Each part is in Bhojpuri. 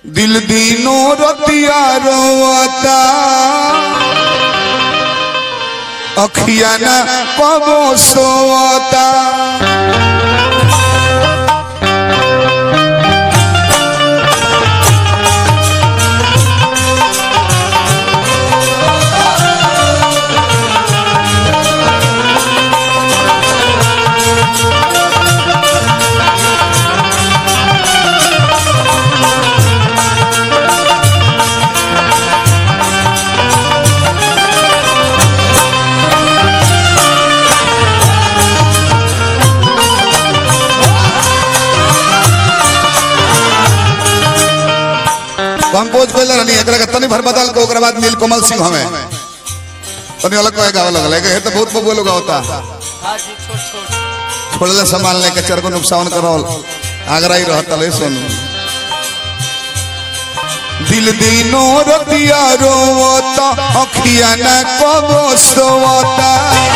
दिल दीनो रतिया रोता अखिया न कबो सोता कंपोज कैले रहनी एकरा के तनी भर बदल के ओकरा बाद नीलकमल सिंह हमें तनी अलग कहे गावे लगल है तो बहुत बबुआ लोग होता हाँ जी छोट छोट छोड़ले सामान लेके चार को नुकसान करल आगरा ही रहता ले सुन दिल दीनो रतिया रोता अखिया न कबो सोता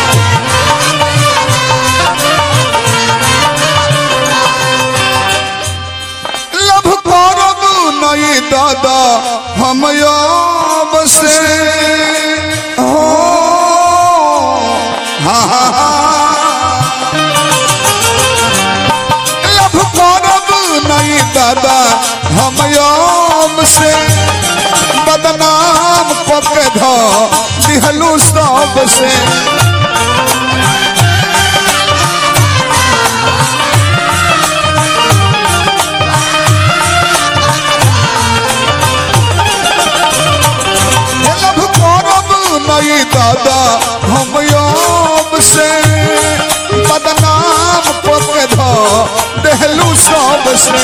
लभ करब नहीं दादा हम अब से हो हाँ हाँ हाँ लभ करब नहीं दादा हम अब से बदनाम पक ध दिहलू सब से लभ करब नहीं दादा हम अब से बदनाम पक ध देहलू सब से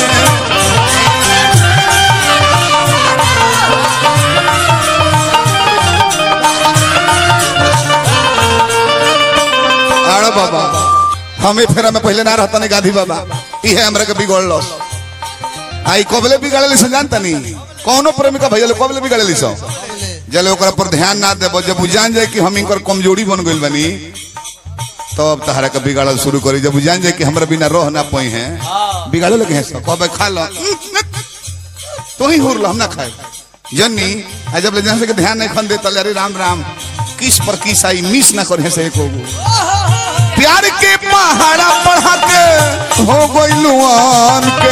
अरे बाबा हमें फेरा में पहले ना रहता नहीं गाधी बाबा ये हमरा के बिगड़लो आई कबले बिगड़ली से जानता नहीं कौनो प्रेमिका भैया लोग कबले बिगड़ली सो जले ओकरा पर ध्यान ना देबो जब उ जान जाए कि हम इनकर कमजोरी बन गइल बनी तब तहरा के बिगाड़ल शुरू करी जब उ जान जाए कि हमरा बिना रह ना पई हैं बिगाड़े लगे हैं सब कबे खा लो तो ही हुर लो हम ना खाए जन्नी आ जब ले जान से के ध्यान नहीं खन दे तले अरे राम राम किस पर किस आई मिस ना करे से एको गो प्यार के पहाड़ा पढ़ा के हो गइलुआन के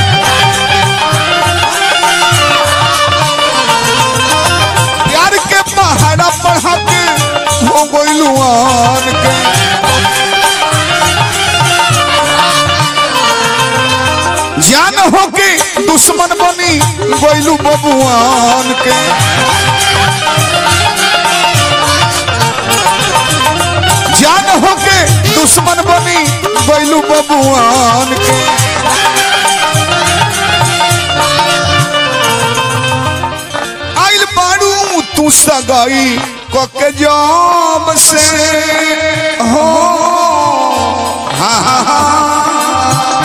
प्यार के पहाड़ा पढ़ा के हो गइलुआन के जान हो के दुश्मन बनी गइलू बबुआन के जान हो के दुश्मन बनी गइलू बबुआन के आइल बाड़ू तू सगाई कके जब से हो हाँ हाँ हाँ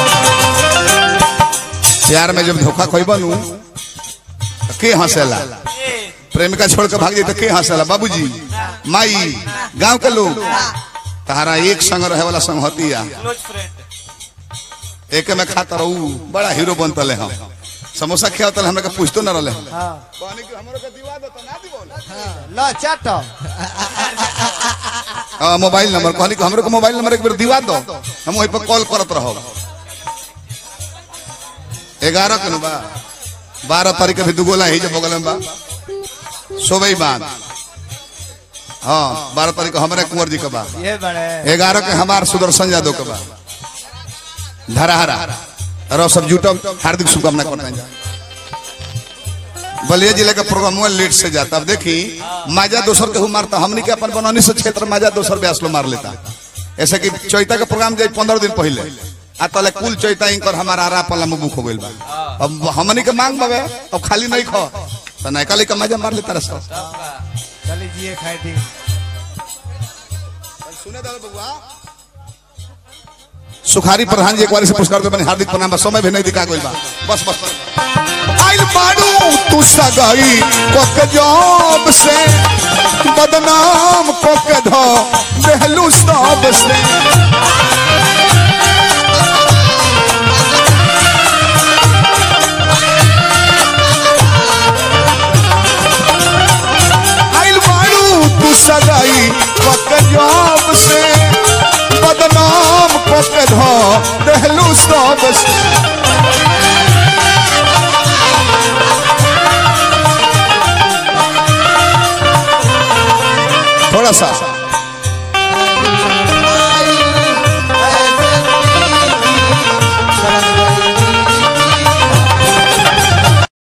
प्यार में जब धोखा खोई बनू तो के हंसेला प्रेमिका छोड़ के भाग जाए तो के हंसेला बाबूजी माई गांव के लोग तहारा एक संग रहे वाला संगतिया क्लोज फ्रेंड एक में खाता रहू बड़ा हीरो बनतले हम समोसा खियावत हमरा के पूछतो न रहले हम हाँ कहनी कि हमरो के दिवा दो तो ना दिबो लो चाट हां मोबाइल नंबर कहनी कि हमरो के मोबाइल नंबर एक बेर दिवा दो हम वही पर कॉल करत रहो 11 के नु बा 12 तारीख के भी दुगोला ही जब बगल में बा सोबई बाद हाँ बारह तारीख को हमारे कुंवर जी का बा ये बड़े ग्यारह के हमार सुदर्शन यादव के बा धराहरा और सब जुटम हार्दिक शुभकामना करते हैं बलिया जिले का प्रोग्राम हुआ लेट से जाता अब देखी माजा दोसर के हु मारता हमनी के अपन बनौनी से क्षेत्र माजा दोसर ब्यास लो मार लेता ऐसे कि चैता के प्रोग्राम जाए पंद्रह दिन पहले आ तले कुल चैता इंकर हमारा आरा पला में बुक हो गइल बा अब हमनी के मांग बाबे अब खाली नहीं खो तो नैका लेके माजा मार लेता रस चली जिए खाए थी सुने दाल बबुआ सुखारी प्रधान जी एक बार से पुरस्कार दे बने हार्दिक प्रणाम बा समय भी नहीं दिखा गइल बा बस बस आइल बाड़ू तू सगाई कोक जॉब से बदनाम कोक धो देहलू सब से सगाई पक जॉब से बदनाम पक धो दहलू सब से थोड़ा सा